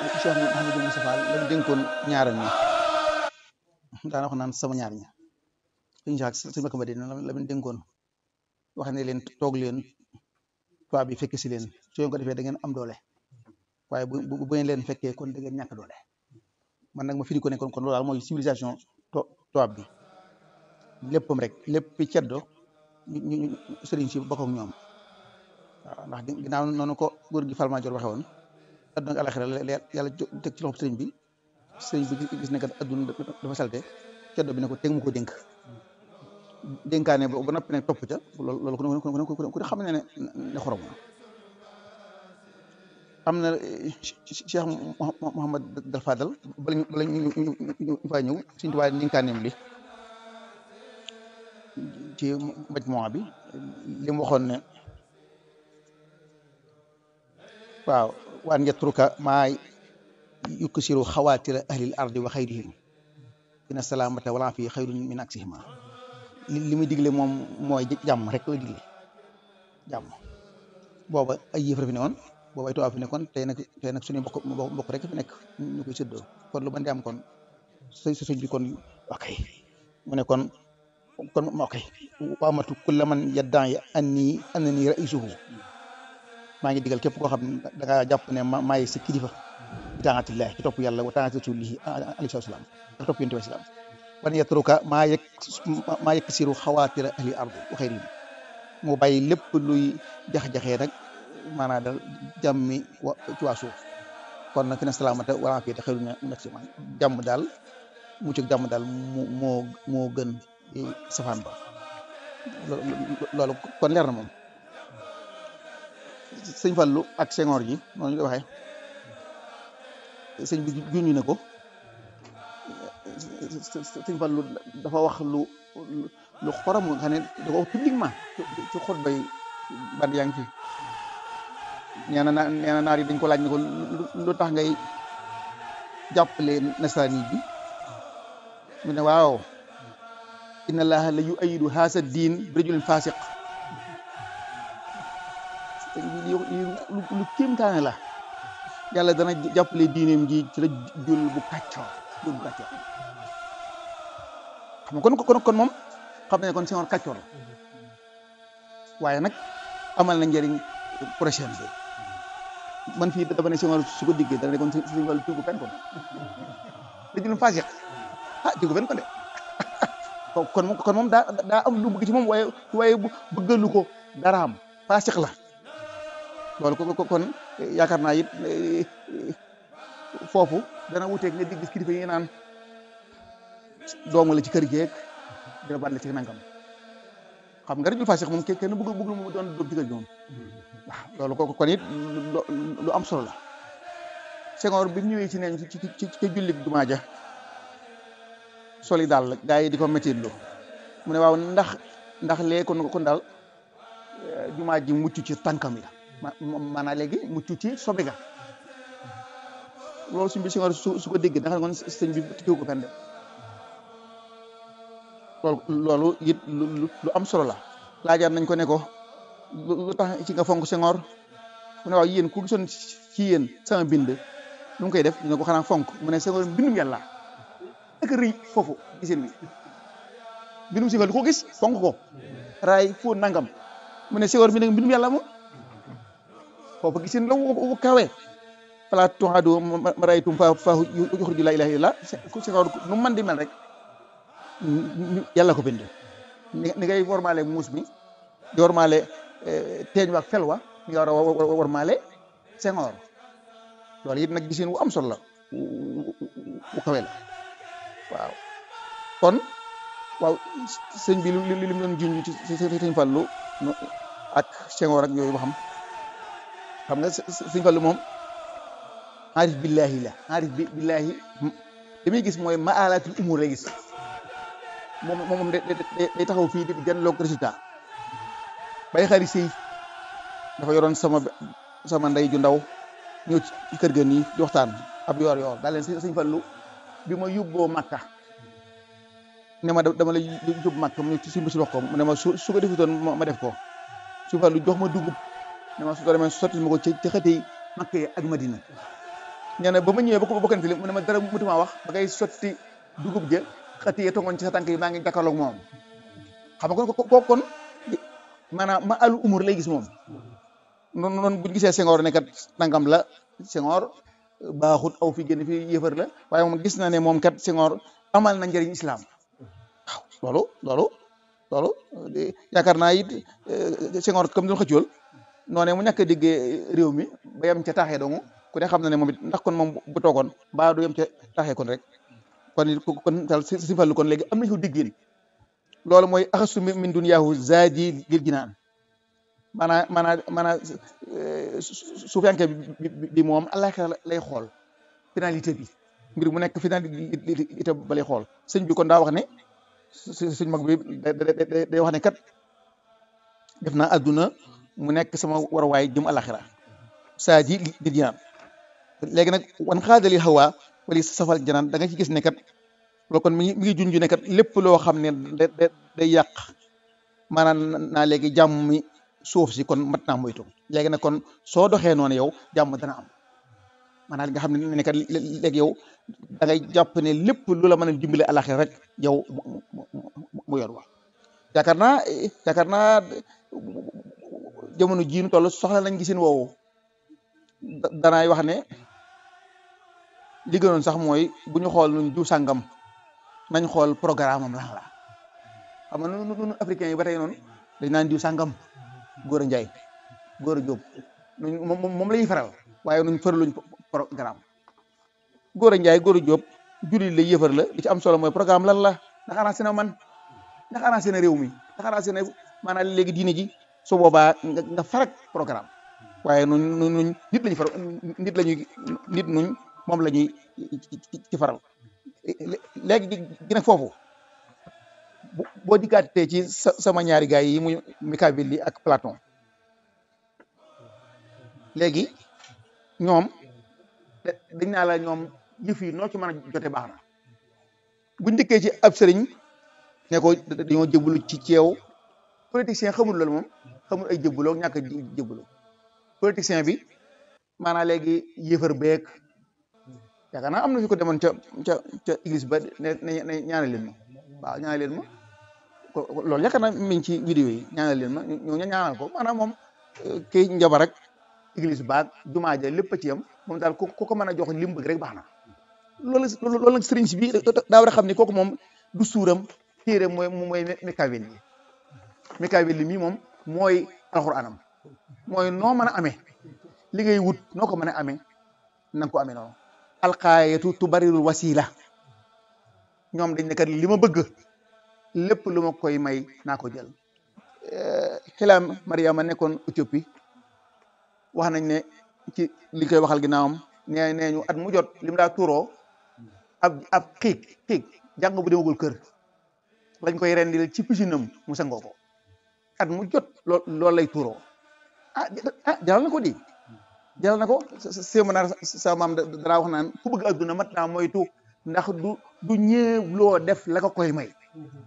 Cheikh Mouhamadou Moustapha la mu dénkoon ñaaram ñi daana wax naan sama ñaar ñi suñu saak suñu bakk ba di la mu dénkoon wax ne leen toog leen tubaab bi fekk si leen su ngeen ko defee da ngeen am doole waaye bu bu bu ngeen leen fekkee kon da ngeen ñàkk doole man nag ma firi ko ne kon kon loolu daal mooy civilisation to tubaab bi léppam rek lépp ceddo ñu ñu sëriñ si bokk ak ñoom waaw ndax ginnaaw noonu ko góor gi Falmaajoor waxe woon adduna ak alaxira yàlla teg ci loxo sëriñ bi sëriñ bi gis ne kat adduna dafa salte ceddo bi ne ko teg mu ko dénk dénkaane ba noppi ne topp ca loolu loolu ku ne xam ne ne ne xorom am na Cheikh Mouhamad Dal Fadal bala ñu bala ñu ñu faa ñëw suñu tubaab dénkaaneem li ci majmuwa bi li mu waxoon ne waaw waan yatruka maa yuksiru xawaatira ahlil ardi wa xayrihim dina salaamata wala fi xayrun min aksihima li muy digle moom mooy jàmm rek la digle jàmm booba ay yëf fi ne woon booba ay tubaab fi nekkoon tey nag tey nag suñu mbokk mbokk rek fi nekk ñu koy séddoo kon lu mën di am kon sa sëñ bi kon ok mu ne kon kon ok waamatu kulla man yaddan yi anni annani raisuhu maa ngi digal képp koo xam ne da ngaa jàpp ne ma maay sa kilifa bi taatillahi ci topp yàlla wa taati rasulihi alayhi salaam ak topp yonent bi salaam wan yatruka maa yeg maa yegg siru xawaatira ahli ardi wa xayrihim mu bàyyi lépp luy jax-jaxee nag maanaam dal jàmmi wa ci waa suuf kon nag fi ne salaamata wala fii te xëy na mu nekk si man jàmm daal mucc ak jàmm daal mu moo moo gën safaan ba loolu kon leer na moom sëñ Fallu ak Senghor ji noonu ñu koy waxee sëñ bi juñu ne ko sëñ Fallu dafa wax lu lu xorom nga xam ne da ko wax publiquement ci xot bay band yaa ngi fi nee na nee na naar yi dañ ko laaj ne ko lu tax ngay jàppale nasaraan bi mu ne waaw inna allaha la yu ayidu haasa diin bi rajulin fasiq lu kéemtaane la yàlla dana jàppale diineem ji ci la jul bu kàccoor jul bu kàccoor xam nga kon kon kon moom xam ne kon Senghor kàccoor la waaye nag amal na njëriñ prochaine bi man fii dafa ne Senghor su ko diggee dana ne kon suñu wàllu tuubu fen kon rajulin fasiq ah tuubu fen kon de kon kon moom daa daa am lu bëgg ci moom waaye waaye bëggalu ko daraam fasiq la loolu ko kon yaakaar naa it foofu dana wuteeg nga di gis kilifa yi naan doomu la ci kër geeg dina ban la ci nangam xam nga rajul fasiq moom kenn bëgg bëgg mu doon doom ci kër gi moom waaw loolu ko kon it lu am solo la Senghor bi ñëwee ci neen ci ci ci jullit jumaa ja soli daal gaa yi di ko métti lu mu ne waaw ndax ndax lee kon kon daal jumaa ji mucc ci tànkam ya maanaam léegi mucc ci sobe ga loolu suñ bi Senghor su su ko dégg da nga xam ne sëñ bi tiw ko fenn de loolu loolu it lu am solo la laajaat nañ ko ne ko lu tax ci nga fonk Senghor mu ne waaw yéen ku gisoon ci yéen sama bind lu mu koy def ñu ne ko xanaa fonk mu ne Senghor mbindum yàlla ak rëy foofu giseen bi mbindum Senghor lu ko gis fonk ko raay foo nangam mu ne Senghor bi nag mbindum yàlla moom foofu gisin la wu kawe fala tuhaadu maraytum fa fa yuxriju la ilaha illallah Senghor nu man di mel rek yàlla ko bind ni ngay wormaale muus mi di wormaale teeñ wa ak fel wa ni nga war a wormaale Senghor loolu it nag gisin wu am solo la wu kawe la waaw kon waaw sëñ bi li li mu doon junj ci sëñ Fallu ak Senghor ak yooyu ba xam xam nga sëñ Fallu moom aarif billahi la aarif bi billahi li muy gis mooy maalatul umur lay gis moom moom day taxaw fii di janloog résultat bay xari sëy dafa yoroon sama sama ndey ju ndaw ñëw ci kër ga nii di waxtaan ab yoor yoor daal leen sëñ Fallu bi ma yóbboo Makka ne ma dama la yóbbu Makka mu ci suñu wax ko mu ne ma su su ko defutoon ma def ko su Fallu jox ma dugub ne ma su ko demee sotti ma ko ci ci xëti Makka yi ak Madina nee na ba ma ñëwee ba ko bokkante li mu ne ma dara mutuma wax ba ngay sotti dugub ja xëtiyee tongoon ci sa tànk yi maa ngi jàkkaarloog moom xam nga kon ko kon maanaam ma alu umur lay gis moom noonu noonu buñu gisee Senghor ne kat nangam la Senghor baaxut aw fi génn fi yëfër la waaye moom gis na ne moom kat Senghor amal na njëriñ islam waaw loolu loolu loolu yaakaar naa it Senghor comme doon xëccool noonee mu ñàkk a déggee réew mi ba yem ca taaxee dongu ku ne xam na ne moom it ndax kon moom bu toogoon ba du yem ca taaxee kon rek kon it kon daal si fallu kon léegi am nañu ko diggin loolu mooy axasu min duniyaahu zaadi lil jinaan maanaam maanaam maanaam su fekkee bi moom àllaaxira lay xool finalité bi mbir mu nekk finalité ba lay xool sëñ bi kon daa wax ne sëñ mag bi day wax ne kat def naa adduna mu nekk sama waruwaay jëm àllaaxira zaadi lil jinaan léegi nag wan xaadali xawa wala safal janaan da nga ci gis ne kat loolu kon mi ngi mi ngi junj ne kat lépp loo xam ne da day yàq maanaam naa léegi jàmm mi suuf si kon mat naa moytu léegi nag kon soo doxee noonu yow jàmm dana am maanaam li nga xam ne ne kat léegi yow da ngay jàpp ne lépp lu la mën a dimbale alaxira rek yow mu yor wax yaakaar naa yaakaar naa jamono jii nu toll soxla nañ gisin woowu danaay wax ne li gënoon sax mooy bu ñu xool nuñ du sàngam nañ xool programme am lan la xam nga nun africains yi ba tey noonu dañ naan diw sàngam góor a njaay góor a jóob moom moom la ñuy faral waaye nuñ faraluñ programme góor a njaay góor a jóob jullit la yëfar la li ci am solo mooy programme lan la ndax arrangé na man ndax arrangé na réew mi ndax arrangé na maanaam léegi diine ji su boobaa nga nga farak programme waaye nuñ nuñ nit lañu faral nit lañuy nit nuñ moom la ñuy ci faral léegi gi nag foofu boo dikkaatee ci sama ñaari gaay yi muy Machiavelli ak Platon léegi ñoom dañ naa la ñoom yëf yi noo ci mën a jote baax na buñ dikkee ci ab sëriñ ne ko dañoo jëbbalu ci ceew politicien xamul loolu moom xamul ay jëbbaloo ñàkk a jëbbaloo politicien bi maanaam léegi yëfër beek yaakaar naa am na fi ko demoon ca ca ca église ba ne ne ñaanal leen ma waaw ñaanal leen ma loolu yaakaar naa mi ngi ci vidéo yi ñaanal leen ma ñoo ñaanal ko maanaam moom kii njabar rek église baag jumaa ja lépp a ci yam moom daal ku ko mën a jox lim bëgg rek baax na loolu loolu nag sëriñ si bi daa war a xam ne kooku moom du suuram téere mooy mooy Machiavelli yi Machiavelli mii moom mooy alxuraanam mooy noo mën a amee li ngay wut noo ko mën a amee na nga ko amee noonu alxaayatu tubarirul wasila ñoom dañ ne kat li ma bëgg lépp lu ma koy may naa ko jël xilaam Mariama nekkoon Éthiopie wax nañ ne ci li koy waxal ginnaawam nee nee ñu at mu jot li mu daa tuuroo ab ab xiig xiig jàng bu demagul kër lañ koy rendil ci pisinam mu sangoo ko at mu jot loo loolu lay tuuroo ah ah jaral na ko di jaral na ko sémanaar sa maam dara wax naan ku bëgg adduna mat naa moytu ndax du du ñëw loo def la ko koy may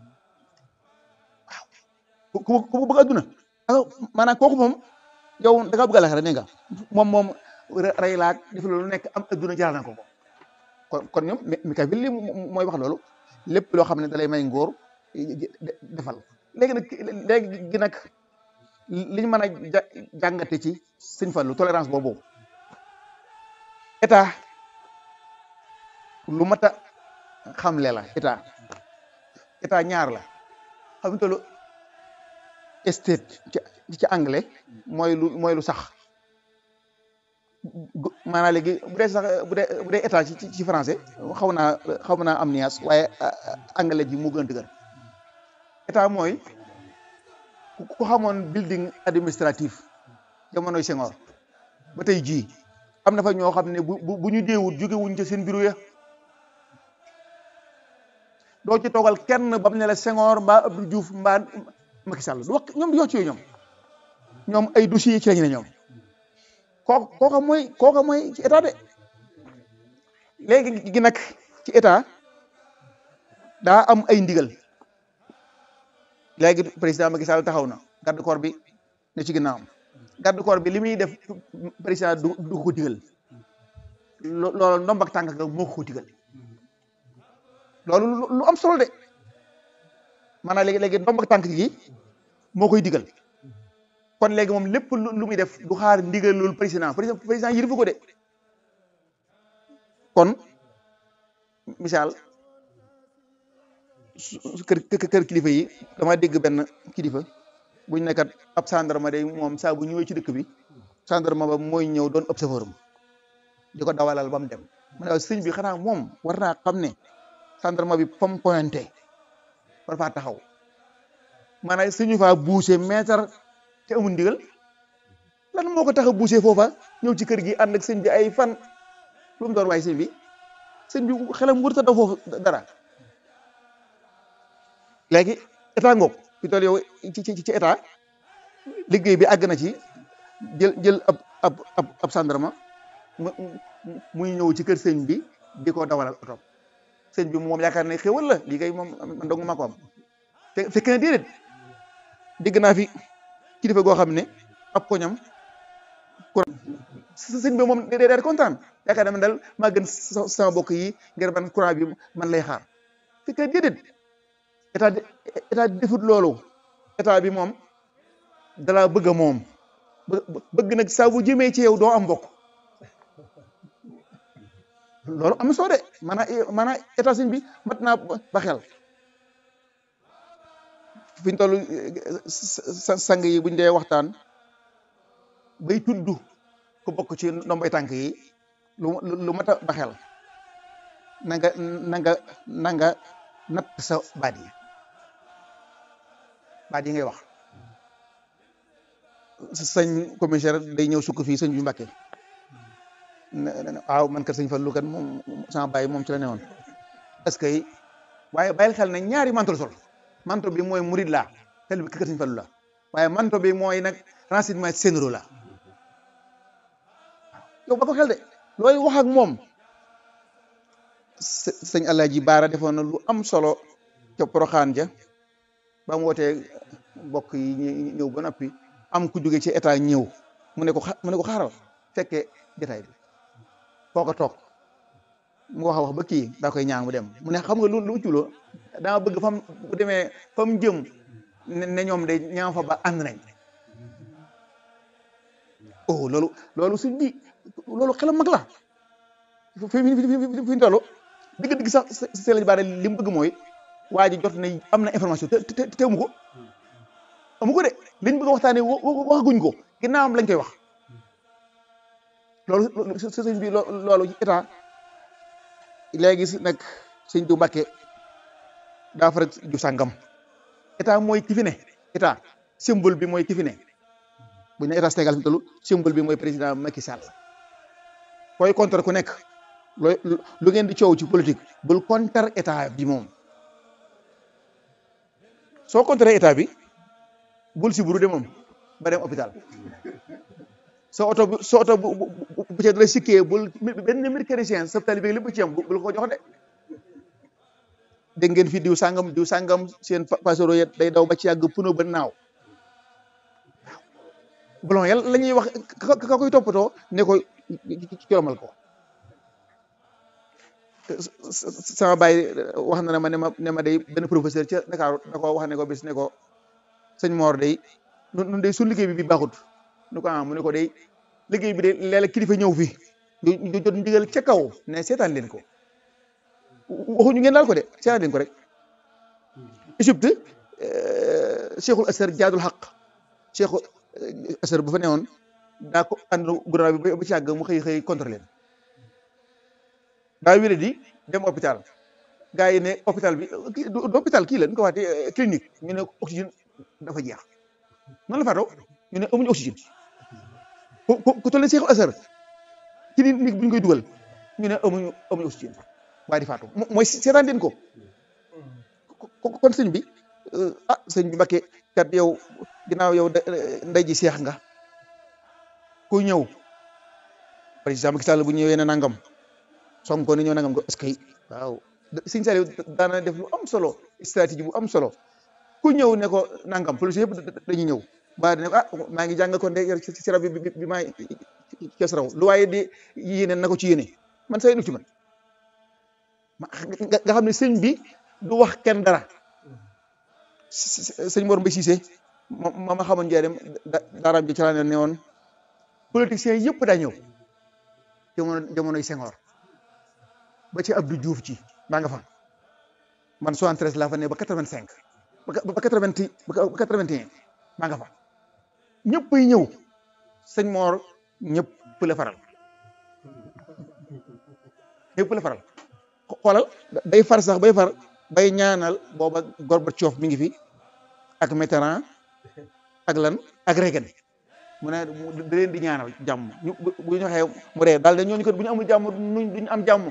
waaw ku ku bëgg adduna maanaam kooku moom yow da ngaa bëgg a laxara ne nga moom moom rey laag def loolu nekk am adduna jaral na ko ko kon kon ñoom Machiavelli mooy wax loolu lépp loo xam ne dalay may ngóor defal léegi nag léegi gi nag liñ mën a jàngate ci sëñ Fallu tolérance boobu état lu mat a xamle la état état ñaar la xam nga lu state ci ci anglais mooy lu mooy lu sax maanaam léegi bu dee sax bu dee bu dee état ci ci français xaw naa xaw naa am nuance waaye anglais ji mu gën a dëgër état mooy ku xamoon building administratif jamonoy Senghor ba tey jii am na fa ñoo xam ne bu bu ñu deewut jóge wuñ ca seen bureau ya doo ci toogal kenn bam ne la Senghor mbaa Abdou Diouf mbaa Macky Sall du wax ñoom di wax ci yooyu ñoom ñoom ay dossiers ci lañu ne ñoom kooku kooka mooy kooka mooy ci état de léegi gi nag ci état daa am ay ndigal léegi président Macky Sall taxaw na garde corps bi ne ci ginnaawam garde corps bi li muy def président du du ko digal loolu ndomb ak tànk ga moo ko digal loolu lu am solo de maanaam léegi léegi ndomb ak tànk gi moo koy digal kon léegi moom lépp lu muy def du xaar ndigal loolu président président président yërifu ko de kon misaal kër kër kilifa yi dama dégg benn kilifa buñ nekkat ab gendarme day moom saa bu ñëwee ci dëkk bi gendarme ba mooy ñëw doon observateur am di ko dawalal ba mu dem ma ne sëñ bi xanaa moom war naa xam ne gendarme bi fam pointé war faa taxaw maanaam suñu faa buuse mètre te amul ndigal lan moo ko tax a buuse foofa ñëw ci kër gi ànd ak sëñ bi ay fan lu mu doon waaye sëñ bi sëñ bi xelam wërta daw foofu dara léegi état ngoog fi toll yow ci ci ci état liggéey bi àgg na ci jël jël ab ab ab ab gendarme mu muy ñëw ci kër sëñ bi di ko dawalal oto sëñ bi moom yaakaar ne xéwal la lii kay moom man dong maa ko am te fekk na déedéet dégg naa fi kilifa goo xam ne ab koñam courant sëñ bi moom day daal kontaan yaakaar ne man daal maa gën sama bokk yi ngir man courant bi man lay xaar fekk na déedéet état état defut loolu état bi moom dalaa bëgg a moom bëgg nag saa bu jëmee ci yow doo am mbokk loolu am soo de maanaam maanaam état sëñ bi mat naa ba xel fi ñu toll sang yi buñ dee waxtaan bay tudd ku bokk ci ndombay tànk yi lu lu mat a ba xel na nga na nga na nga natt sa baat yi baat yi ngay wax sëñ commissaire day ñëw sukk fii sëñ bi Mbàkke waaw man kat sëñ Fallu kat moom sama bàyyi moom ci la newoon parce que waaye bàyyil xel ne ñaari manto sol manto bi mooy murid la tel bi kër sëñ Fallu la waaye manto bi mooy nag renseignement généraux la yow ba ko xel de looy wax ak moom sëñ Alaaji Baara defoon na lu am solo ca Poroxaan ja ba mu wootee mbokk yi ñëw ba noppi am ku jóge ci état ñëw mu ne ko xa mu ne ko xaaral fekkee jotaay bi foo ko toog mu wax a wax ba kii daa koy ñaan mu dem mu ne xam nga lu lu culoo dama bëgg fam bu demee fa mu jëm ne ñoom de ñaam fa ba ànd nañ oh loolu loolu suñ bi loolu xelam mag la fi fi fi ñu toll dëgg-dëgg sax seen lañ baare li mu bëgg mooy waa ji jot na am na information te te teemu ko amu ko de liñ bëgg a waxtaanee waxaguñ ko ginnaawam lañ koy wax loolu sëñ bi loolu état léegi nag sëñ du Mbàkke daa fa rek ju sàngam état mooy ki fi ne état symbole bi mooy ki fi ne bu ñu ne état Sénégal fi tollu symbole bi mooy président Macky Sall koy contre ku nekk looy lu ngeen di coow ci politique bul contre état bi moom soo contre état bi bul si buru de moom ba dem hôpital soo oto bu soo oto bu bu ca dara sikkee bul benn mécanicien sa tali bi lépp ci am bul ko jox de dégg ngeen fi diw sàngam diw sàngam seen pasero ya day daw ba ci yàgg puno ba naaw bolon yàlla la ñuy wax ka koy toppatoo ne ko coromal ko sama baay wax na ne ma ne ma ne ma day benn professeur ca Dakar da ko wax ne ko bis ne ko sëñ Mor day nun day suñ liggéey bi bi baaxut nu ko ah mu ne ko day liggéey bi de léeg-léeg kilifa ñëw fi ñu jot ndigal ca kaw ne seetaan leen ko waxuñu ngeen daal ko de seetaan leen ko rek Égypte cheikhul asar jaadul xaq cheikhul asar bu fa newoon daa ko ànd gouvernement bi ba ci yàgg mu xëy xëy contrôlé leen daa wéré di dem hôpital gars yi ne hôpital bi kii du hôpital kii la ñu ko waxee clinique ñu ne oxygène dafa jeex noonu la faatoo ñu ne amuñu oxygène ku ku toll nii cheikhul asar clinique bu ñu koy dugal ñu ne amuñu amuñu oxygène waaye di faatu mooy seetaan leen ko kon sëñ bi ah sëñ bi Mbàkke kat yow ginnaaw yow ndey ji seex nga ku ñëw président Macky Sall bu ñëwee ne nangam Sonko ne ñëw nangam ko est-ce que waaw sëñ Saliou daana def lu am solo stratégie bu am solo ku ñëw ne ko nangam police yëpp dañuy ñëw ba ne ko ah maa ngi jàng kon de ci rab bi bi maay kees raw lu waaye di yéene na ko ci yéene man say nu ci man nga xam ne sëñ bi du wax kenn dara sëñ Mor Mbaye Cissé ma ma xamoon njëriñ daaraam ji ci laa ne woon politiciens yëpp daa ñëw jamono jamonoy Senghor ba ci Abdou Diouf ci maa nga fa man 73 laa fa ne ba 85 ba ba 80 ba 81 maa nga fa ñëpp ay ñëw sëñ Mor ñëpp la faral ñëpp la faral xoolal day far sax bay far bay ñaanal booba Gorbatchev mi ngi fi ak Mitterrand ak lan ak Reagan mu ne da leen di ñaanal jàmm ñu bu ñu waxee mu ree daal de ñooñu kat bu ñu amul jàmm duñ am jàmm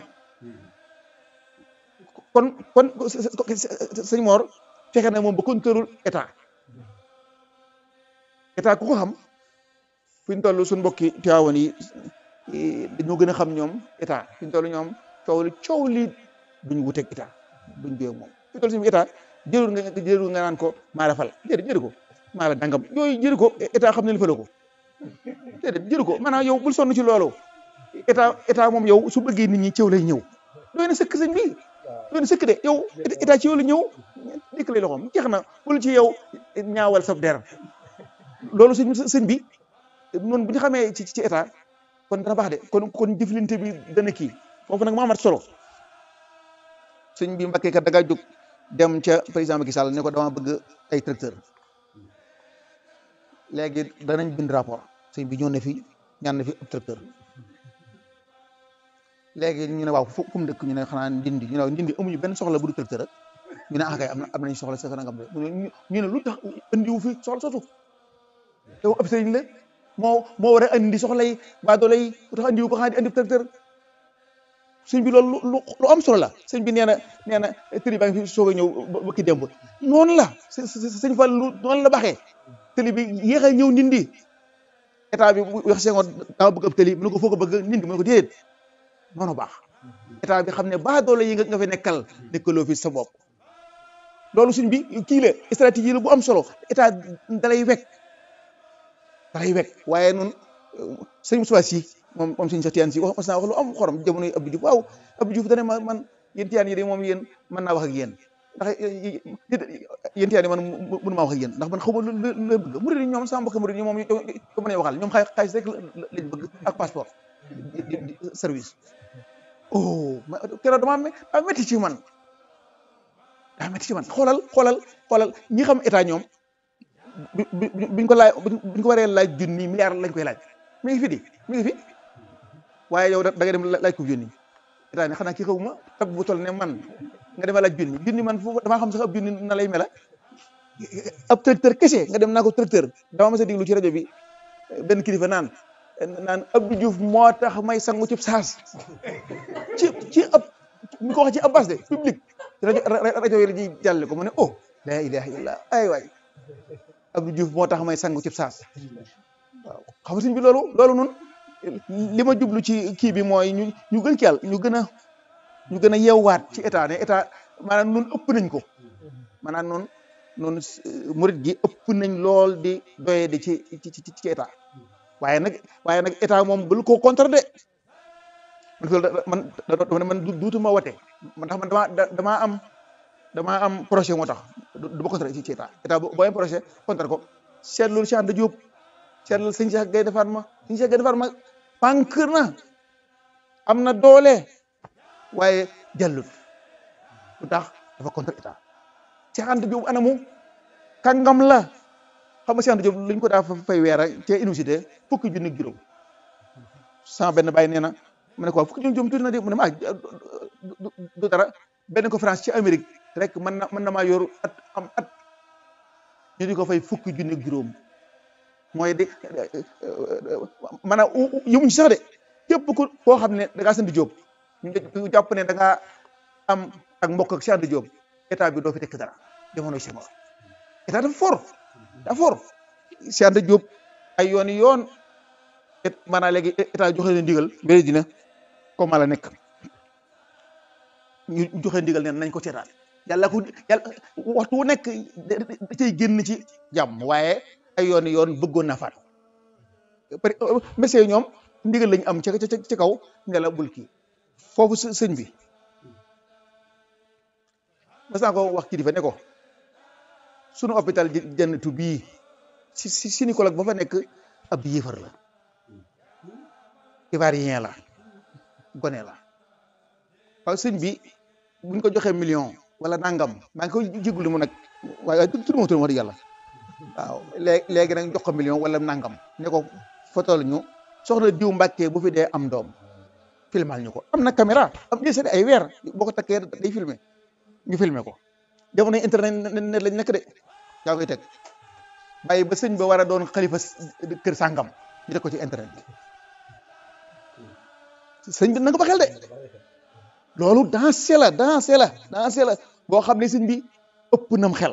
kon kon sëñ Mor fexe na moom ba contrôle état état ku ko xam fi ñu toll suñu mbokki Tiwaawan yi dañoo gën a xam ñoom état fi ñu toll ñoom coow li coow li duñ wuteeg état duñ béy moom fi ñu toll si état jërul nga jërul nga naan ko maa la fal déedéet jëru ko maa la dangam yooyu jëru ko état xam ne li fala ko déedéet jëru ko maanaam yow bul sonn ci loolu état état moom yow su bëggee nit ñi cëw lay ñëw doy na sëkk sëñ bi doy na sëkk de yow état ci yow la ñëw dikk lay loxoom jeex na bul ci yow ñaawal sa der loolu sëñ sëñ bi noonu bu ñu xamee ci ci état kon dana baax de kon kon jëflante bi dana kii foofu nag moo amat solo sëñ bi Mbakke kat da ngaa jóg dem ca président Macky Sall ne ko dama bëgg ay tracteur léegi danañ bind rapport sëñ bi ñëw na fi ñaan na fi ab tracteur léegi ñu ne waaw fu mu dëkk ñu ne xanaa ndindi ñu ne waaw ndindi amuñu benn soxla bu du tracteur rek ñu ne ah kay am na am nañ soxla sa nangam de ñu ne lu tax andiwu fi soxla sotu yow ab sëriñ la moo moo war a andi soxla yi baa doole yi lu tax andiwu ko xanaa di andi tracteur sëñ bi loolu lu lu am solo la sëñ bi nee na nee na tëli baa ngi fi soog a ñëw ba ki démb noonu la sëñ Fall lu noonu la baxee tëli bi yéex a ñëw ndindi état bi wax Senghor dama bëgg ab tëli mu ne ko foo ko bëgg ndindi mu ne ko déedéet noonu baax état bi xam ne baa doole yi nga fi nekkal nekkaloo fi sa bopp loolu suñ bi kii la stratégie la bu am solo état dalay wekk dalay wekk waaye noonu sëñ Moussa si moom moom sëñ sa tiyaan si wax mas naa wax lu am xorom jamono yi Abdou Diouf waaw Abdou Diouf dane ma man yéen tiyaan yi de moom yéen mën naa wax ak yéen ndax yéen tiyaan yi man mënu maa wax ak yéen ndax man xaw ma lu la bëgg murid yi ñoom sama mbokk murid yi moom ko mën a waxal ñoom xaalis rek lañ bëgg ak passeport service oh keroog dama daa métti ci man daa métti ci man xoolal xoolal xoolal ñi xam état ñoom bi biñ ko laaj biñ ko waree laaj junni milliard lañ koy laaj mi ngi fi di mi ngi fi waaye yow da nga dem laaj ko junni état ne xanaa kii xaw ma tab bu toll ne man nga dem laaj junni junni man foofu damaa xam sax ab junni na lay mela ab tracteur kese nga dem naa ko tracteur dama mas a déglu ci rajo bi benn kilifa naan naan Abdou Diouf moo tax may sangu ci saas ci ci ab ñu ko wax ci abbas de public rajo rajo yi la ñuy jàlle ko mu ne oh la ilaha illallah ay waay Abdou Diouf moo tax may sangu ci saas waaw xam nga sëñ bi loolu loolu noonu li ma jublu ci kii bi mooy ñu ñu gën ci yàlla ñu gën a ñu gën a yeewaat ci état ne état maanaam noonu ëpp nañ ko maanaam noonu noonu murit gi ëpp nañ lool di doye di ci ci ci ci état waaye nag waaye nag état moom bul ko contre de man fii man dama ne man duutuma wate man tax man damaa damaa am damaa am projet moo tax du ma contre ci ci état état boo am projet contre ko seetlu Cheikh Anta Diop seetlu sëñ Cheikh Gaye defar ma sëñ Cheikh Gaye defar ma pànk na am na doole waaye jàllut lu tax dafa contre état Cheikh Anta Diop anamu kàngam la xam nga Cheikh Anta Diop lañ ko daa fay weer ak ca université fukki junni juróom sama benn bàyyi nee na mu ne ko fukki junni juróom tuuti na de mu ne ma du dara benn conférence ci Amérique rek mën na mën na maa yor at am at ñu di ko fay fukki junni juróom mooy de maanaam yëmuñ sax de képp ku koo xam ne da ngaa sant Diop ñu jàpp ne da ngaa am ak mbokk ak Cheikh Anta Diop état bi doo fi tekk dara jamonoy Senghor état dafa fort dafa fort Cheikh Anta Diop ay yoon yoon et maanaam léegi état joxe leen ndigal mbiri dina comme la nekk ñu joxe ndigal neen nañ ko seetaan yàlla ko yàlla waxtu wu nekk da cay génn ci jàmm waaye ay yoon yoon bëggoon naa faatu parce que messieurs ñoom ndigal lañu am ca ca ci kaw ne la bul kii foofu sëñ bi mas naa ko wax kilifa ne ko sunu hôpital jannatu bii si si gynécologue ba fa nekk ab yéefar la ivoirien la gone la waaw sëñ bi buñ ko joxee million wala nangam maa ngi koy jéglu mu nag waaye waaye tudd ma tudd wax dëgg yàlla waaw léegi léegi nag jox ko million wala nangam ne ko fotol ñu soxna diw mbàkkee bu fi dee am doom filmal ñu ko am na caméra am na ay weer boo ko takkee day filmé ñu filmé ko jamono internet net lañ nekk de yaa koy teg bàyyi ba sëñ ba war a doon xalifa kër sàngam ñu teg ko ci internet bi sëñ bi na nga ba xel de loolu dansé la dansé la dansé la boo xam ne sëñ bi ëpp nam xel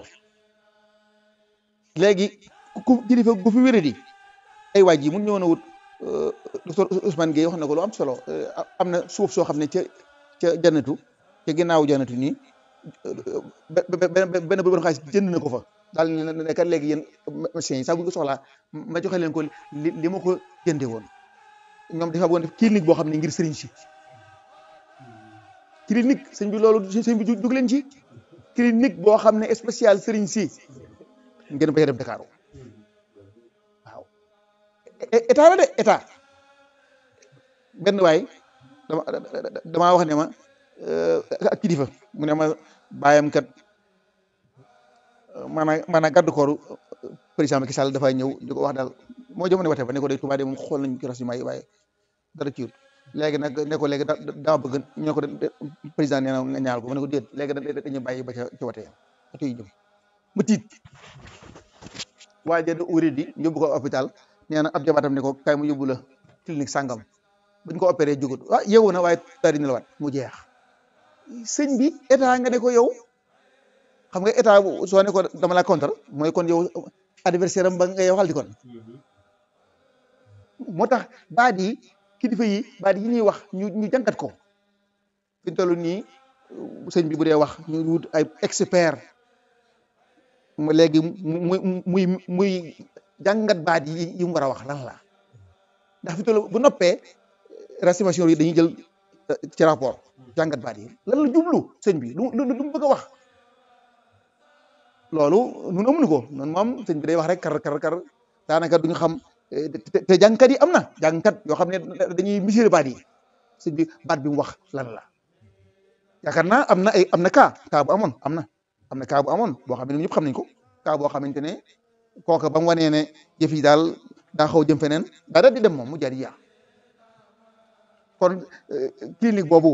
léegi ku kilifa gu fi wéradi ay waaj yi mun ñëwoon a wut docteur Ousmane Gueye wax na ko lu am solo am na suuf soo xam ne ca ca jannatu ca ginnaaw jannatu nii benn benn bu xaalis jënd na ko fa daal ne ne kat léegi yéen médecins yi sax bu ñu ko soxlaa ma joxe leen ko li li ma ko jëndee woon ñoom dafa bëggoon def clinique boo xam ne ngir sëriñ si clinique sëñ bi loolu sëñ bi jug leen ci clinique boo xam ne spécial sëriñ si ngeen bañ a dem Dakar waaw état la de état benn waay dama damaa wax ne ma ak kilifa mu ne ma bàyyam kat maanaam maanaam garde corps président Macky Sall dafay ñëw di ko wax daal moo jamono wate ba ne ko day Touba de moom xool nañu ci renseignement yi waaye dara ciwut léegi nag ne ko léegi dama bëgg ñu ne ko président nee na nga ñaal ko mu ne ko déet léegi dañuy bàyyi ba ca ca watee oto yi jëm mu tiit waaye da uri di yóbbu ko hôpital nee na ab jabaatam ne ko kaay mu yóbbu la clinique sàngam buñ ko opéré jugut ah yeewu na waaye daal di nelawaat mu jeex sëñ bi état nga ne ko yow xam nga état soo ne ko dama la contre mooy kon yow adversaire am ba nga yow xal di kon moo tax baat yi kilifa yi baat yi ñuy wax ñu ñu jàngat ko fi ñu toll nii sëñ bi bu dee wax ñu wut ay expert mu léegi muy muy muy jàngat baat yi yi mu war a wax lan la ndax fi toll bu noppee recimation yi dañuy jël ci rapport jàngat baat yi lan la jublu sëñ bi lu lu lu mu bëgg a wax loolu nun amuñu ko noonu moom sëñ bi day wax rek kar kar kar daanaka duñu xam te jàngkat yi am na jàngkat yoo xam ne dañuy miséré baat yi sëñ bi baat bi mu wax lan la yaakaar naa am na ay am na cas cas bu amoon am na am na cas bu amoon boo xam ne ñëpp xam nañ ko cas boo xamante ne kooka ba mu wanee ne jëf yi daal daa xaw jëm feneen daa daal di dem moom mu jaar yaa kon clinique boobu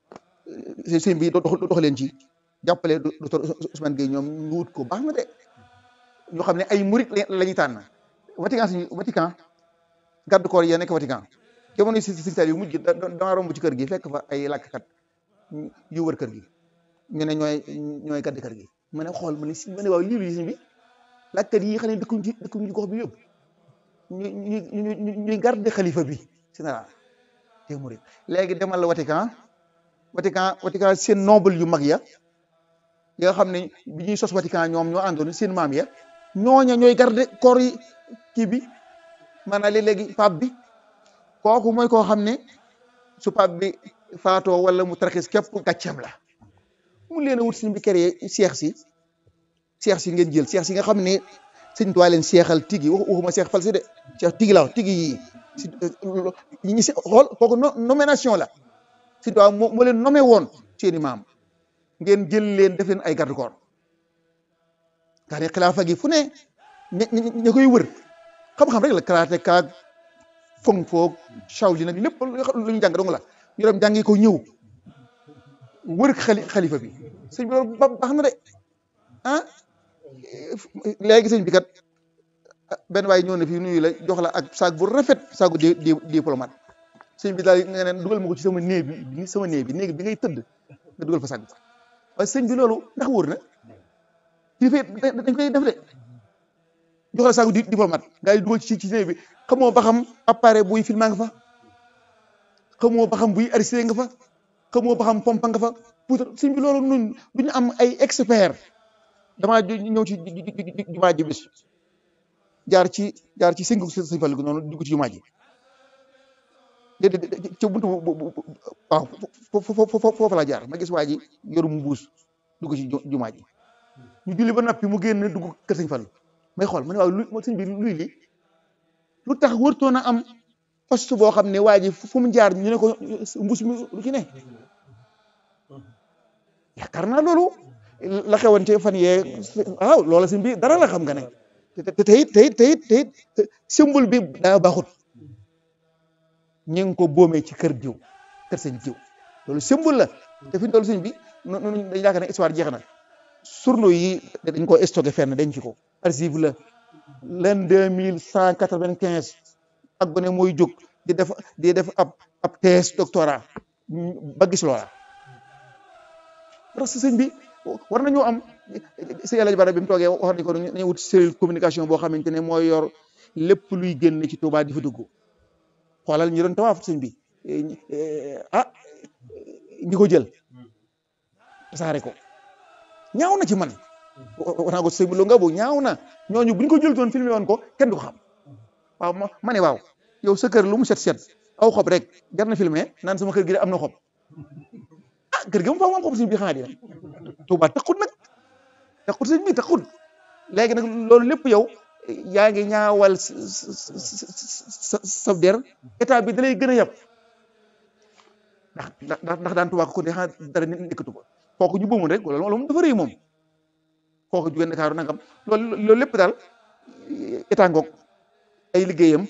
sëñ bi dox dox leen ci jàppale docteur Ousmane Gueye ñoom ñu wut ko baax na de ñoo xam ne ay murit la ñuy tànn Vatican si Vatican garde corps yi nekk Vatican jamono si si yu mujj da dama romb ci kër gi fekk fa ay làkkat yu wër kër gi ñu ne ñooy ñooy garde kër gi ma ne xool ma ne si ma ne waaw lii lu sëñ bi làkkat yi xam ne dëkkuñ ci dëkkuñ ci gox bi yëpp ñu ñu ñu ñuy garde xalifa bi général te murit léegi demal la Vatican Vatican Vatican seen noble yu mag ya yi nga xam ne bi ñuy sos Vatican ñoom ñoo àndoon seen maam ya ñooña ñooy garde corps yi kii bi maanaam léegi pape bi kooku mooy koo xam ne su pape bi faatoo wala mu tarxis képp gàcceem la mu leen a wut suñ bi créé seex si seex si ngeen jël seex si nga xam ne sëñ Tuubaa leen seexal tigi waxuma seex fal si de seex tigi la tigi yi si ñi si xool kooku nomination la sëñ Tuubaa moo leen nommé woon seeni maam ngeen jël leen def leen ay garde corps nga ne xilaafa gi fu ne ña ña koy wër xam-xam rek la karaté kaag fong foog Shaolin nag lépp lu ñu jàng dong la ñu dem jàngi ko ñëw wër xali xalifa bi sëñ bi loolu baax na de ah léegi sëñ bi kat benn waay ñëw na fii nuyu la jox la ak saag bu rafet saagu di di diplomate sëñ bi daal nga ne dugal ma ko ci sama néeg bi sama néeg bi néeg bi ngay tëdd nga dugal fa saag bi waaye sëñ bi loolu ndax wóor na kii fay dañ koy def de jox la saagu di diplomate nga dugal ci ci néeg bi xamoo ba xam appareil buy filma nga fa xamoo ba xam buy arrêté nga fa xamoo ba xam pompa nga fa pour sëñ bi loolu nun duñu am ay expert damaa ñëw ci jumaa ji bis jaar ci jaar ci sëngu sëñ Fallu noonu dugg ci jumaa ji ci buntu waaw foofu laa jaar ma gis waa ji yorum mbuus dugg ci jumaa ji ñu julli ba noppi mu génn dugg kër sëñ Fallu may xool ma ne waaw lu sëñ bi luy li lu tax wërtoon a am poste boo xam ne waa ji fu mu jaar ñu ne ko mbuus mi lu ci ne yaakaar naa loolu la xewoon ci fan yee waaw loola sëñ bi dara la xam nga ne te teyit teyit teyit teyit symbole bi daa baaxut ñu ngi ko boomee ci kër diw kër sëñ diw loolu symbole la te fi loolu sëñ bi noonu dañu yaakaar ne histoire jeex na journaux yi dañ ko stocké fenn denc ko archive la l'an deux mille cent quatre-vingt-quinze ak gone mooy jóg di def di def ab ab thèse doctorat ba gis loola parce que sëñ bi war nañoo am si yàlla bara bi mu toogee wax nañ ko nañu wut cellule communication boo xamante ne mooy yor lépp luy génn ci Touba di fa dugg xoolal ñu doon tawaaf sëñ bi ah ñi ko jël tasaare ko ñaaw na ci man wax naa ko sëñ bi lu nga bu ñaaw na ñooñu buñ ko jël toon filmé woon ko kenn du ko xam waaw ma ne waaw yow sa kër lu mu set set aw xob rek jar na filmé naan sama kër gi de am na xob ah kër gi mu fa moom xob sëñ bi xanaa di nag Touba taxut nag taxut sëñ bi taxut léegi nag loolu lépp yow yaa ngi ñaawal sa sa der état bi da lay gën a yab ndax ndax ndax daan Touba ko ne xanaa dara nekkatu ko kooku ñu bëmul rek loolu moom dafa rëy moom kooku jugee Ndakaaru nangam loolu loolu lépp daal état ngoog ay liggéeyam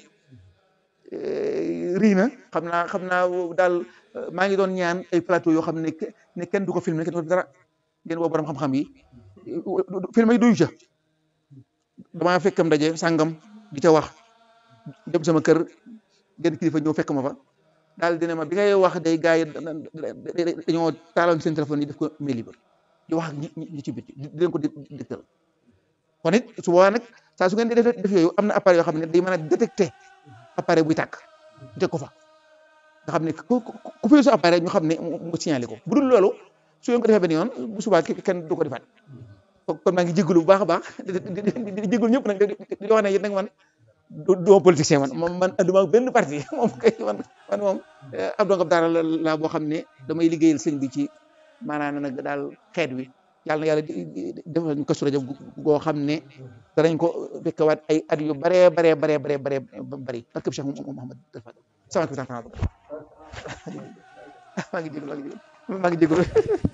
rii na xam naa xam naa daal maa ngi doon ñaan ay plateau yoo xam ne ne kenn du ko filmé kenn du ko dara ngeen woo borom xam-xam yi film yi duyu ca damaa fekkam ndaje sàngam di ca wax dem sama kër genn kilifa ñëw fekk ma fa daal dina ma bi ngay wax day gars yi dañoo taaloon seen téléphone yi def ko mail libre di wax ñi ñi ci bitti di leen ko dégtal kon it su boobaa nag saa su ngeen di def def yooyu am na appareil yoo xam ne day mën a détecté appareil buy tàkk ñu teg ko fa nga xam ne ku ku fi su appareil ñu xam ne mu signalé ko bu dul loolu su ngeen ko defee benn yoon bu subaa kenn du ko defaat kon maa ngi jégalu bu baax a baax di jégalu ñëpp nag di wax ne yéen nag man du ma politicien man moom man anduma benn parti moom kay man man moom ab dongab daara la boo xam ne damay liggéeyal sëñ bi ci maanaam nag daal xeet wi yàlla na yàlla defal ñu Kazu Rajab goo xam ne danañ ko fekkewaat ay at yu baree baree baree baree baree bëri barke bi Cheikh Mouhamad Fadal sama kii maa ngi jégalu maa ngi jégalu maa ngi jégalu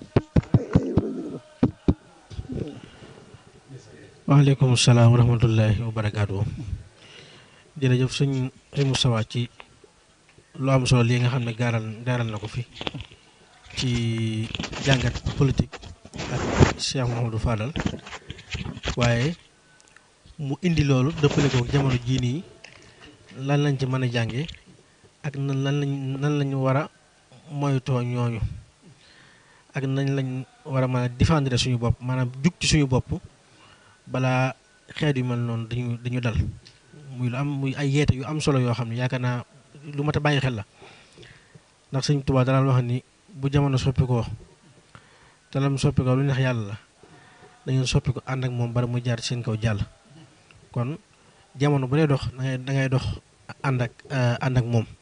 waaleykum salaam wa rahmatullahi wa barakaatu jërëjëf sëñ sëñ Moustapha ci lu am solo lii nga xam ne gaaral gaaral na ko fi ci jàngat politique ak Cheikh Mouhamadou Fadal waaye mu indi loolu dëppale ko jamono jii nii lan lañ ci mën a jànge ak nan lan lañ nan lañ war a moytoo ñooñu ak nañ lañ war a mën a défendre suñu bopp maanaam jug ci suñu bopp balaa xeet yu mel noonu dañu dañu dal muy lu am muy ay yeete yu am solo yoo xam ne yaakaar naa lu mat a bàyyi xel la ndax sëñ Tuubaa daan wax ni bu jamono soppi ko te lam soppi ko lu neex yàlla la da ngeen soppi ko ànd ak moom bari mu jaar seen kaw jàll kon jamono bu dee dox da ngay da ngay dox ànd ak ànd ak moom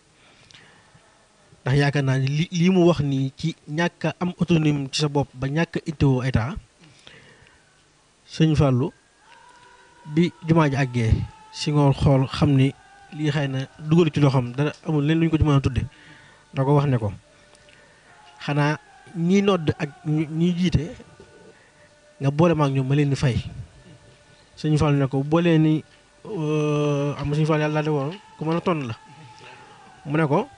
ndax yaakaar naa ni li lii mu wax nii ci ñàkk a am autonomie ci sa bopp ba ñàkk a ittewoo état sëñ Fallou bi jumaa ji àggee si ngoor xool xam ni lii xëy na dugal ci loxoom dara amul leen lu ñu ko ci mën a tudde da ko wax ne ko xanaa ñi nodd ak ñi jiite nga boole ma ak ñoom ma leen di fay sëñ Fallou ne ko boolee ni am sëñ Fallou yàlla de woon ku mën a tonn la mu ne ko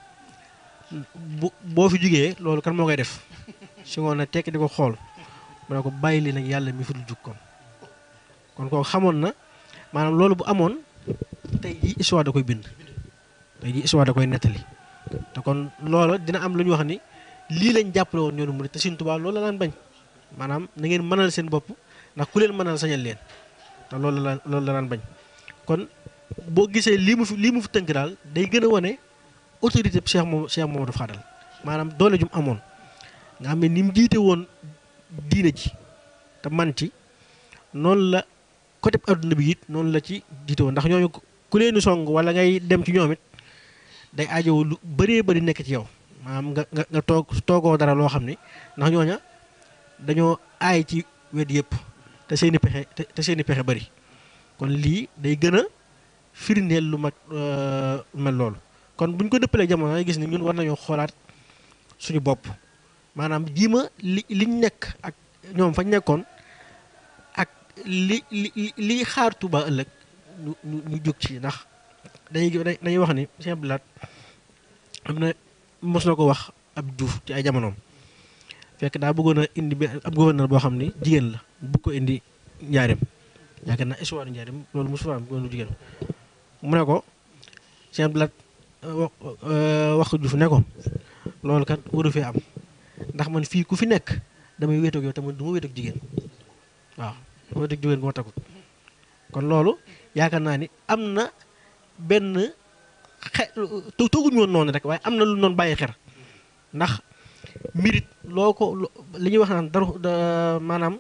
bu boo fi jugee loolu kan moo koy def si ngoon na tekki di ko xool mu ne ko bàyyi li nag yàlla mi fi dul jug kon kon kooku xamoon na maanaam loolu bu amoon tey jii histoire da koy bind tey jii histoire da koy nettali te kon loolu dina am lu ñu wax ni lii lañ jàppale woon ñoonu mu te Sëñ Tuubaa loolu la daan bañ maanaam na ngeen mënal seen bopp ndax ku leen mënal sañal leen te loolu la loolu la daan bañ kon boo gisee lii mu fi lii mu fi tënk daal day gën a wane autorité Cheikh moom Cheikh Mamadou Fadal maanaam doole jum amoon nga xam ne ni mu jiite woon diine ji te man ci noonu la côté adduna bi it noonu la ci jiite woon ndax ñooñu ku leen song wala ngay dem ci ñoom it day aajowoo lu bëree bëri nekk ci yow maanaam nga nga nga toog toogoo dara loo xam ni ndax ñooña dañoo aay ci wet yëpp te seeni pexe te seeni pexe bëri kon lii day gën a firndeel lu mag mel loolu kon bu ñu ko dëppalee jamono ay gis ni ñun war nañoo xoolaat suñu bopp maanaam jiima li liñ nekk ak ñoom fañ nekkoon ak li li li xaar Tuuba ëllëg ñu ñu ñu jóg ci ndax dañuy dañuy wax ni Sëñ Abdou Lahad am na mos na ko wax ab Juuf ci ay jamonoom fekk daa bëggoon a indi benn ab gouverneur boo xam ni jigéen la bëgg ko indi njaareem yaakaar naa histoire njaareem loolu mosu fa am gouverneur jigéen mu ne ko Sëñ Abdou Lahad wax ko Juuf ne ko loolu kat waru fee am ndax man fii ku fi nekk damay wéetoog yow tamit du ma wéetoog jigéen waaw du ma wéetoog jigéen bu ma tagut kon loolu yaakaar naa ni am na benn xe tooguñu woon noonu rek waaye am na lu noonu bàyyi xer ndax mérite loo ko li ñuy wax naan dara maanaam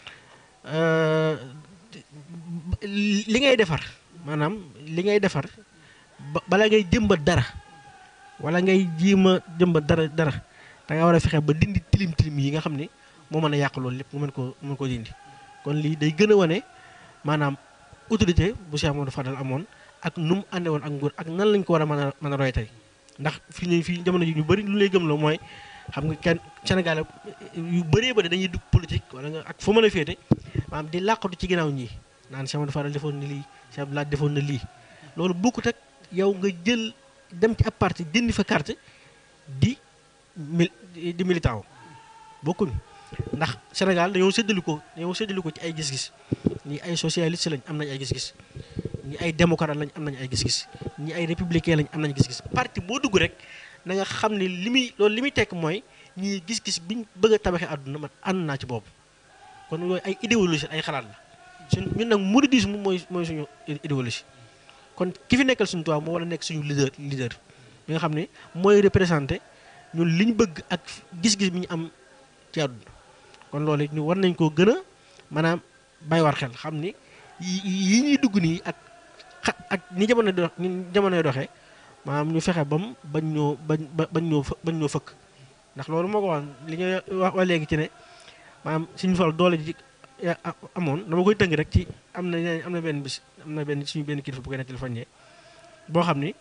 li ngay defar maanaam li ngay defar bala ngay jëmbat dara wala ngay jiima jëmbat dara dara da nga war a fexe ba dindi tilim tilim yi nga xam ni moo mën a yàq loolu lépp mu mën koo mën koo dindi kon lii day gën a wane maanaam autorité bu Cheikh Amadou Fadal amoon ak nu mu ànde woon ak nguur ak nan lañ ko war a mën a mën a roy tey ndax fii nii fii jamono ji ñu bëri lu lay gëm la mooy xam nga kenn Sénégal yu bëree bëri dañuy dugg politique wala nga ak fu mën a féete maanaam di làqatu ci ginnaaw ñii naan Cheikh Amadou Fadal defoon na lii Cheikh Abdou Lahad defoon na lii loolu bokkut ak yow nga jël dem ci ab parti jëndi fa carte di mil di militant bokkuñ ndax Sénégal dañoo séddali ko dañoo séddali ko ci ay gis-gis ñi ay socialiste lañ am nañ ay gis-gis ñi ay démocrate lañ am nañ ay gis-gis ñi ay républicain lañ am nañ gis-gis parti boo dugg rek na nga xam ne li muy loolu li muy tekk mooy ñii gis-gis biñ bëgg a tabaxee àdduna man ànd naa ci boobu kon yooyu ay idéologie ay xalaat la suñ ñun nag mouridisme mooy mooy suñu idéologie kon ki fi nekkal suñu tubaab moo war a nekk suñu leader leader bi nga xam ne mooy représenté ñun li ñu bëgg ak gis-gis bi ñu am ci àdduna kon loolu it ñu war nañ koo gën a maanaam bàyyi war xel xam ni yi ñuy dugg nii ak xa ak ni jamono do ni jamonoy doxee maanaam ñu fexe bam bañ ñoo bañ bañ ñoo bañ ñoo fëkk ndax loolu moo ko wax li nga wax wa léegi ci ne maanaam suñu fal doole ji amoon dama koy tënk rek ci am na am na benn bis am na benn suñu benn kilifa bu koy nettali fan boo xam ni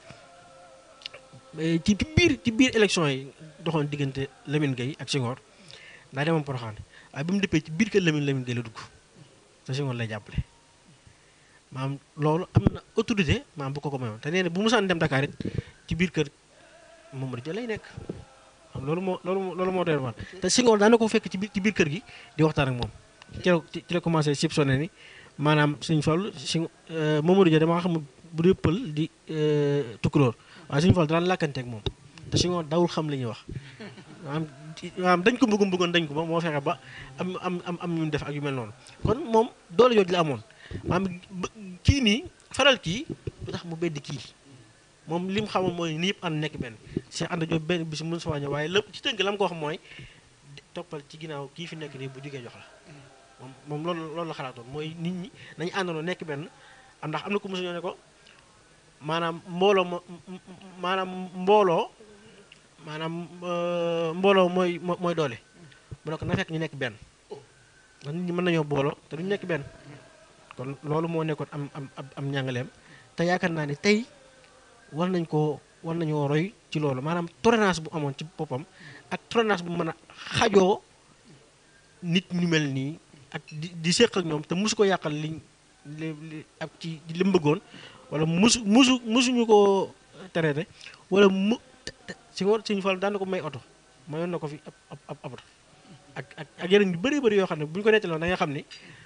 ci biir ci biir élection yi doxoon diggante Lamine Gueye ak Senghor daa demoon Porokhane waaye bi mu dëppee ci biir kër Lamine Lamine Gueye la dugg te Senghor lay jàppale maam loolu am na autorité maam bu ko ko mayoon te nee na bu musaan dem Dakar it ci biir kër Mamadou Dia lay nekk xam loolu moo loolu loolu moo doy waar te Senghor daana ko fekk ci biir ci biir kër gi di waxtaan ak moom ci la ci la commencé sib sonné ni maanaam suñu Fall si Mamadou Dia dama xam bu dee pël di tukkulóor waaye suñu Fall daan làkkanteeg moom te Senghor dawul xam li ñuy wax maanaam maanaam dañ ko bëggoon bëggoon dañ ko ba moo fexe ba am am am am ñu def ak yu mel noonu kon moom doole jooju la amoon maanaam kii nii faral kii lu tax mu beddi kii moom li mu xamoon mooy ni yëpp ànd nekk benn Cheikh Anta Diop benn bis mën sa wàññi waaye lépp ci tënk la mu ko wax mooy toppal ci ginnaaw kii fi nekk nii bu jógee jox la moom moom loolu loolu la xalaatoon mooy nit ñi nañu àndandoo nekk benn am ndax am na ko mosu ñoo ne ko maanaam mbooloo ma maanaam mbooloo maanaam mbooloo mooy mooy doole mu ne ko na fekk ñu nekk benn ndax nit ñi mën nañoo booloo te duñu nekk benn kon loolu moo nekkoon am am am njàngaleem te yaakaar naa ne tey war nañ koo war nañoo roy ci loolu maanaam tolérance bu amoon ci boppam ak tolérance bu mën a xajoo nit ñu mel nii ak di di séq ak ñoom te mosu ko yàqal liñ li li ak ci li mu bëggoon wala musu musu musuñu ko traité wala mu si ngoon suñu fal daan na ko may oto mayoon na ko fi ab ab ab oto ak ak ak yeneen yu bëri bëri yoo xam ne bu ñu ko nettaloon da nga xam ni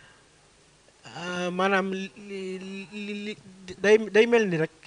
maanaam li li li day day mel ni rek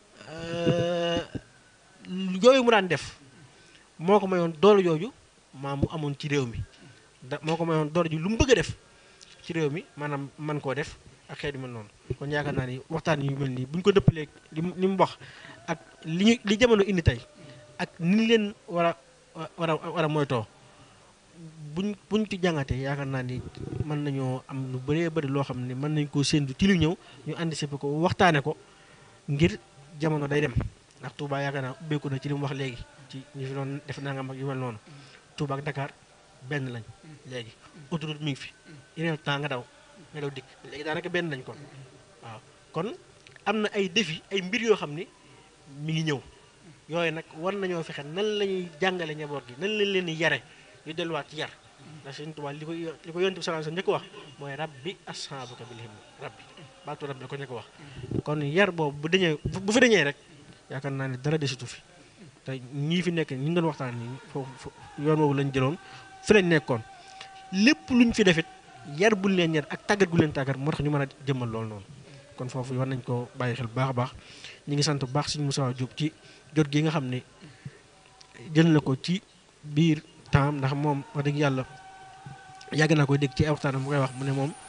yooyu mu daan def moo ko mayoon doole jooju maa mu amoon ci réew mi da moo ko mayoon doole ji lu mu bëgg a def ci réew mi maanaam man koo def ak xeet yu mel noonu kon yaakaar naa ni waxtaan yu mel nii bu ñu ko dëppalee li mu li mu wax ak li ñu li jamono indi tey ak ni leen war a war a war a moytoo buñ buñ ci jàngatee yaakaar naa ni mën nañoo am lu bëree bëri loo xam ne mën nañ koo séentu ci lu ñëw ñu anticiper ko waxtaane ko ngir jamono day dem ndax Touba yaakaar naa ubbeeku na ci li mu wax léegi ci ñu fi doon def nangam ak yu mel noonu Touba ak Dakar benn lañ léegi autoroute mi ngi fi yeneen temps nga daw nga daw dikk léegi daanaka benn lañ kon waaw kon am na ay défi ay mbir yoo xam ni mi ngi ñëw yooyu nag war nañoo fexe nan la ñuy jàngale njaboot gi nan lañ leen di yare ñu delluwaat ci yar ndax Sëñ Tuubaa li ko li ko yonent bi sallallahu alayhi wasallam njëkk wax mooy rabbi ashaabaka bil himma rabbi baatu rabbi la ko njëkk wax kon yar boobu bu dañee bu fi dañee rek yaakaar naa ne dara desitu fi te ñii fi nekk ñi ngi doon waxtaan nii foofu yoon woowu lañ jëloon fi lañ nekkoon lépp luñ fi defit yar buñ leen yar ak tàggat gu leen tàggat moo tax ñu mën a jëmmal loolu noonu kon foofu war nañ ko bàyyi xel bu baax a baax ñi ngi sant bu baax Sëñ Moussa Diop ci jot gi nga xam ne jël na ko ci biir temps ndax moom wax dëgg yàlla yàgg naa koy dégg ci ay waxtaanam mu koy wax mu ne moom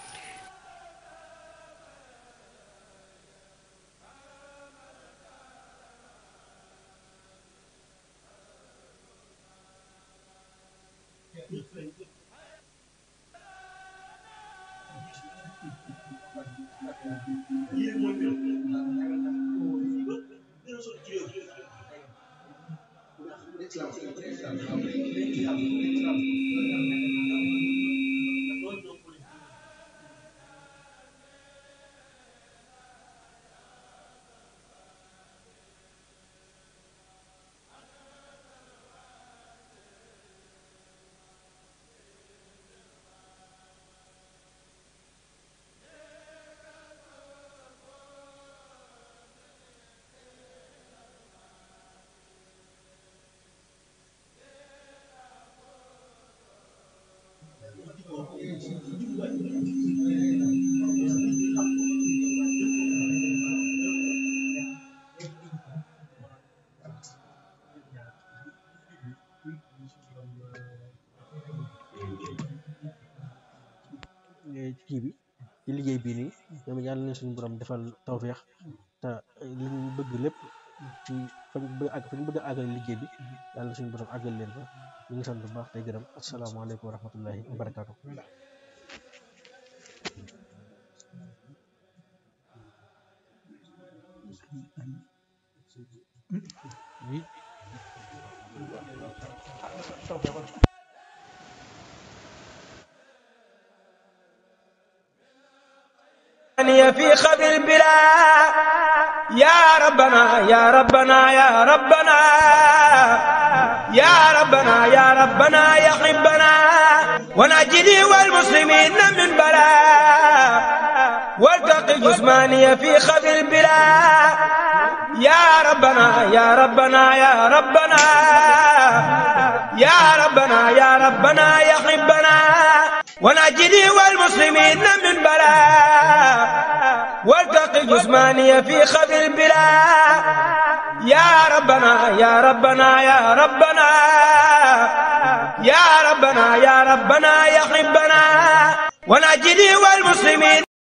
kii bi ci liggéey bii nii ñoom yàlla na suñu borom defal tawféex te li ñu bëgg lépp ci fañ bëgg àgg fañ bëgg a àggal liggéey bi yàlla na suñu borom àggal leen fa ñu ngi sant bu baax tey gërëm asalaamaaleykum wa rahmatullahi wa barakaatu. oui. في خبر البلا يا ربنا يا ربنا يا ربنا يا ربنا يا ربنا يا حبنا ونجني والمسلمين من بلاء والتقي جسماني في خبر البلا يا ربنا يا ربنا يا ربنا يا ربنا يا ربنا يا حبنا ونجني والمسلمين من بلاء والتقي جسماني في خبر البلا يا ربنا يا ربنا يا ربنا يا ربنا يا ربنا يا حبنا ونجني والمسلمين